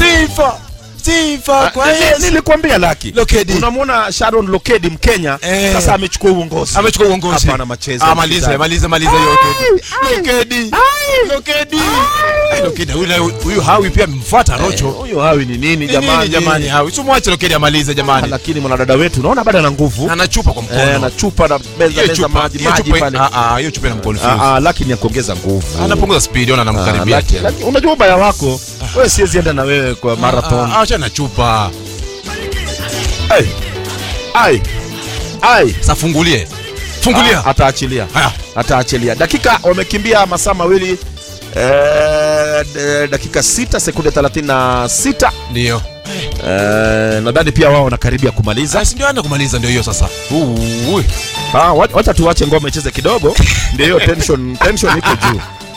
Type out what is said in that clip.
sifa sifa kwa Ah, ni- Yesu nilikwambia laki Lokedi. unamwona sharon lokedi mkenya Eh. sasa amechukua uongozi amechukua uongozi hapana machezo Ah, maliza maliza maliza yote Lokedi Lokedi Ai, Lokedi huyu huyu Hawi pia amemfuata Rocho huyo hawi ni nini Ni jamani nini jamani Hawi simwache Lokedi amalize Ah, jamani lakini mwanadada wetu naona bado ana nguvu ana chupa kwa Eh, mkono na chupa na meza Hiyo meza chupa maji hiyo maji chupa pale ah ah hiyo chupa ina mkonfuse Ah, ah, lakini ya kuongeza nguvu anapunguza speed ona Ah, anamkaribia laki- tena laki- unajua ubaya wako wewe siwezi enda na wewe kwa marathon Ah, ah, acha na chupa Ai. ai ai sasa fungulie fungulia Ah, ataachilia haya ataachilia dakika wamekimbia masaa mawili eh, d- dakika sita sekunde 36 ndio eh, nadhani pia wao wanakaribia kumaliza sasa ndio anaenda kumaliza ndio hiyo sasa Ui. ah, wa- wacha tuwache ngoma icheze kidogo ndio hiyo tension tension iko juu